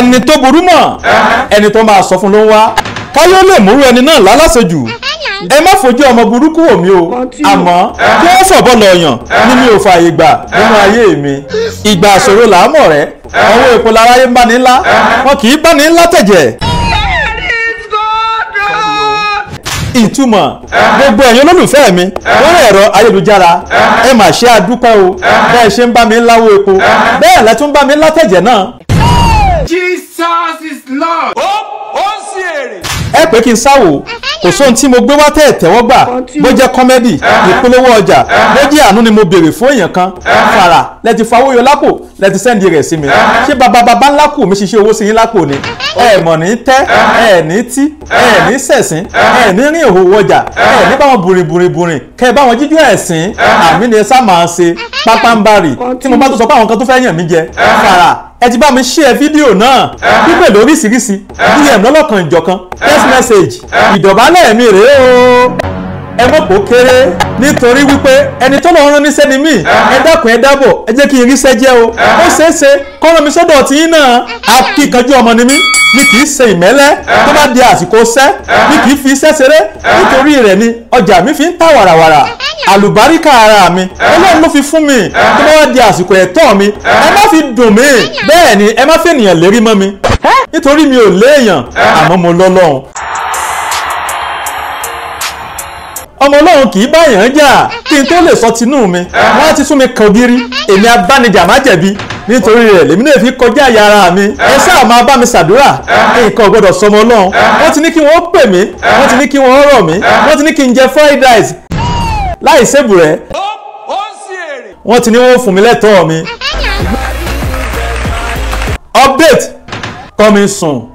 ẹni tó burú mọ̀ ẹni tó máa sọ fún ló ń wá káyọ̀ lè múrú ẹni náà lálàsejù ẹ má fojú ọmọ burúkú wò mí o àmọ́ kí wọ́n fọ̀bọ́ lọ yàn ni mi ò fààyè gbà nínú ayé mi ìgbà àṣòro làámọ̀ rẹ ọwọ́ epo láráyé ń bá ní ńlá wọn kì í bá ní ńlá tẹ̀jẹ̀. ìtumọ̀ gbogbo ẹ̀yin olólùfẹ́ mi lórí ẹ̀rọ ayélujára ẹ mà ṣe àdúpẹ́ o bẹ́ẹ̀ ṣe ń bá mi láwó epo bẹ́ẹ̀ lẹ́ tún bá mi látẹ̀jẹ̀ náà. Jesus is Lord. ó ó sì èrè. ẹ pé kí n sáwò kò sóhun tí mo gbé wá tẹ̀ tẹ́wọ́ gbà bó jẹ́ kọ́mẹ́dì ìpolówó ọjà bó jẹ́ àánú ni mo béèrè fún èèyàn kan fara lẹ ti fawó yọ lápò lẹ ti sẹ́ndì rẹ̀ sí mi ṣé bàbá bàbá ńlá kù mi ṣiṣẹ́ owó sí yín lápò ni ẹ mọ̀ ní tẹ́ ẹ ní tí ẹ ní sẹ̀sìn ẹ ní rìn òhò ọjà ẹ ní báwọn bùrìn bùrìn bùrìn kẹ ẹ báwọn jíjú ẹ̀sìn àmì ni ẹ sá máa ṣe pápánbarì tí mo bá tó sọ pé àwọn kan tó fẹ́ yàn mí jẹ fara ẹ ti bá mi share fídíò náà pípè lóríṣiríṣi dm lọ́lọ́kan ìjọ̀kan text message ìdọ̀bálẹ̀ mi rèé o ẹ mọ̀ kó kéré nítorí wípé ẹni tó lọ́ọ́ rán níṣẹ́ ni mí ẹ dákun ẹ dábọ̀ ẹ jẹ́ kí n ríṣẹ́ jẹ́ o ó ṣeé ṣe kọ́rọ̀ mi sọ́dọ̀ tí yín náà akíkanjú ọmọ ni mí mi kì í ṣe ìmẹ́lẹ́ tó bá di àsìkò ṣẹ́ mi kì í fi iṣẹ́ ṣeré nítorí rẹ̀ ni ọjà mi fi ń tà wàràwàrà àlùbáríkà ara mi ọlọ́run ló fi fún mi tó bá wá di àsìkò ẹ̀tọ́ mi ẹ má fi dùn mí bẹ́ẹ̀ ni ẹ má fi ènìyàn lérí mọ́ mi nítorí mi ò léèyàn àmọ́ mo lọ́lọ́run ọmọ ọlọ́run kì í báyàn jà kí n tó lè sọ tinú mi wọ́n á ti sún mi kan ògiri èmi abánijà má jẹ̀bi nítorí rẹ̀ lèmi náà fi kọjá àyà ara mi ẹ sáà máa bá mi ṣàdúrà nǹkan ò gbọdọ̀ sọmọ ọlọ́run wọ́n ti ní kí wọ́n pè mí wọ́n ti ní kí wọ́n rọ̀ mí wọ́n ti ní kí n jẹ fried rice láì sébù rẹ̀ ó ó sì èrè. wọ́n ti ní wọ́n fún mi lẹ́tọ̀ọ́ mi update coming soon.